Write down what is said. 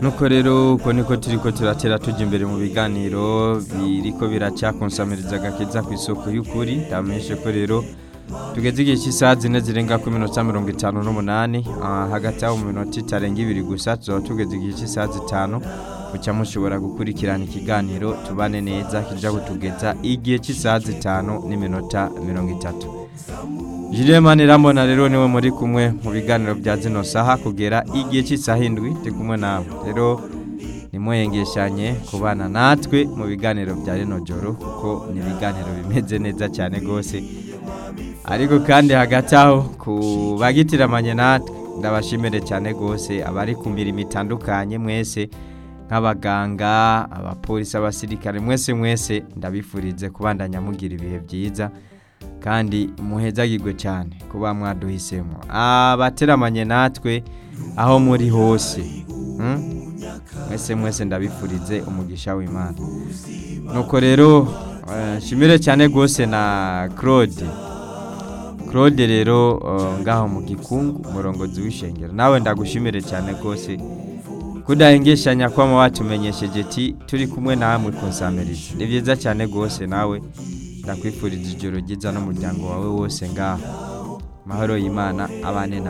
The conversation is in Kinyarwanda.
nuko rero uko niko turi ko turatera tujya imbere mu biganiro biriko biracyakonsamiriza agakiza ku isoko y'ukuri ndamenyeshe ko rero tugeze igihe cy'isaha zine zirenga ku minota mirongo itanu n'umunani hagati aho mu minota itarenga ibiri gusa tuzaba tugeze igihe cy'isaha zitanu mucya mushobora gukurikirana ikiganiro tubane neza kijya kutugeza igihe cy'isaha zitanu n'iminota mirongo itatu Jirema nirambona rero niwe muri kumwe mu biganiro bya zino saha kugera igihe cy'isaha indwi ndi kumwe nawe rero nimweyengeshanye kubana natwe mu biganiro bya rino joro kuko ni ibiganiro bimeze neza cyane rwose ariko kandi hagati aho kubagitiramanye natwe ndabashimire cyane rwose abari ku mirimo itandukanye mwese nk'abaganga abapolisi abasirikare mwese mwese ndabifurize kubandanya mugira ibihe byiza kandi muhezagirwe cyane kuba mwaduhisemo abateramanye natwe aho muri hose mwese mwese ndabifurize umugisha w'imana nuko rero nshimire cyane rwose na claude claude rero ngaho mu gikungu umurongozi w'ishengero nawe ndagushimire cyane rwose kudahengeshanya kwama watumenyesheje ati turi kumwe namwe konsamerije ni byiza cyane rwose nawe ndakwifuriza ijoro ryiza n'umuryango wawe wose ngaho mahoro y'imana abane na